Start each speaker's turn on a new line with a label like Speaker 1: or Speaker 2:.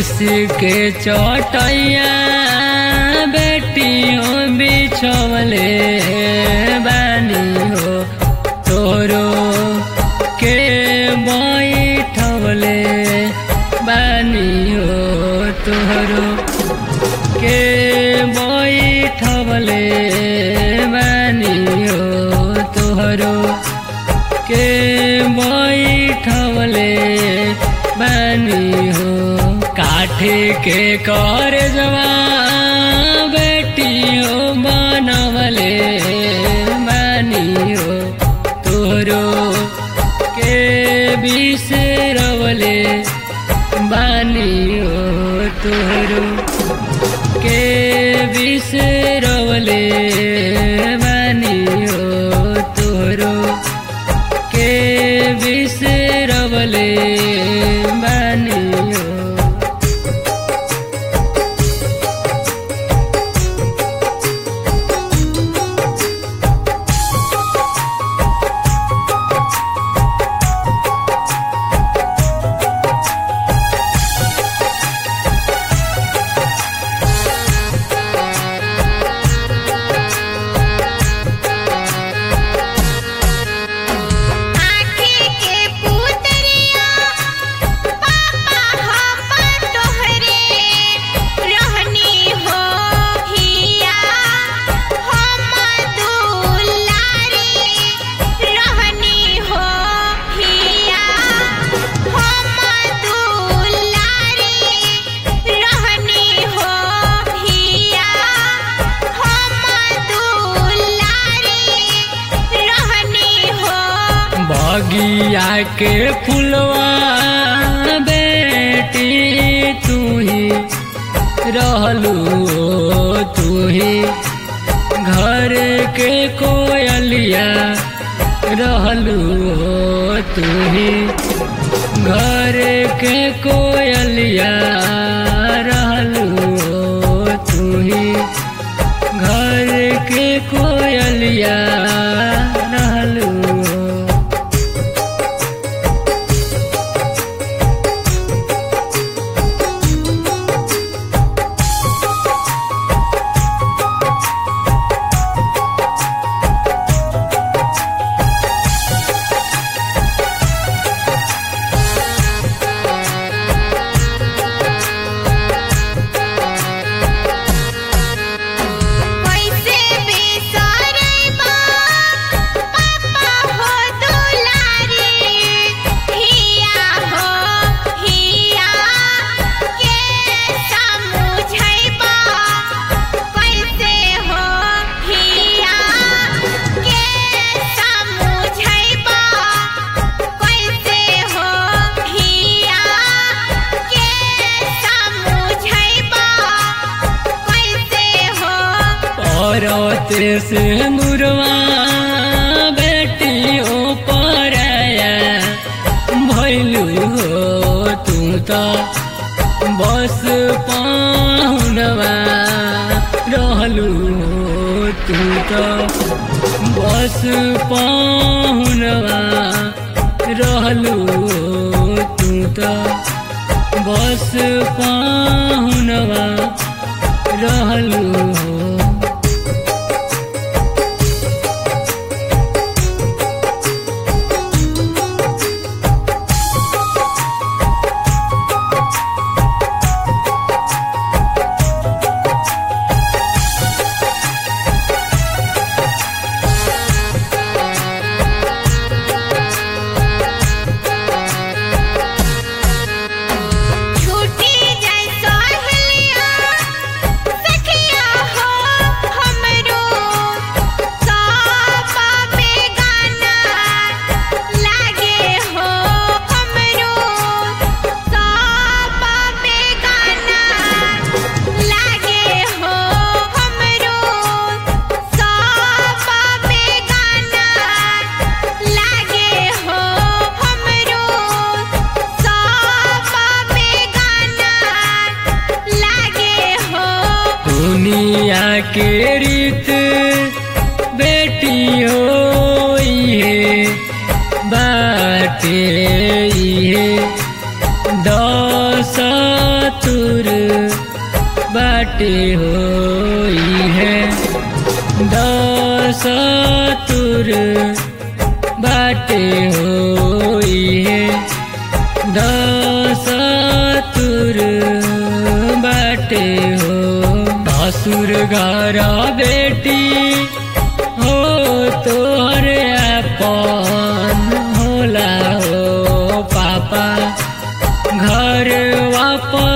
Speaker 1: उसके चटैया बेटियों बिछवले बानी हो तोरो के बैठवले बानी हो तोरो के बैठवले बानी हो तोहरो के बैठवले बानी हो काठे के कर जवा बेटियो बनवले बानी हो तोरो के बिसरवले बानी हो तोरो के बिसरवले बानी हो तोरो के बिसरवले बानी हो
Speaker 2: आँखी के पुतरिया पापा हम तोहरे रहनी हो हिया हम दुलारी रहनी हो हिया हम दुलारी रहनी हो हिया हम दुलारी रहनी हो
Speaker 1: बगिया के फुलवा बेटी तू ही रहलू तू ही घर के कोयलिया रहलू तू ही घर के कोयलिया रहलू तू ही घर के कोयलिया रहलू
Speaker 2: कैसे बिसरैबा पापा हो दुलारी हिया हो हिया के समझैबा कैसे हो हिया के समझैबा कैसे हो हिया के समझैबा कैसे हो
Speaker 1: औरत से मुरवा बेटियों पराया भैलू हो तू तो बस पाहुनवा रहलू हो तू तो बस पाहुनवा रहलू हो तू तो बस पाहुनवा रहलू हो
Speaker 2: छूटी जैसा हिलिया सखिया हो हमरो सापा में गाना लागे हो हमरो सापा में गाना लागे हो हमरो सापा में गाना लागे हो हमरो सापा में गाना लागे हो
Speaker 1: दुनिया के रीत बेटियो ये बाटे ये दस तू बाटे होई है दस तुर बाटे होई है दस तुर बाटे हो असुर घर बेटी हो तोहर अपन होला हो पापा घर वापस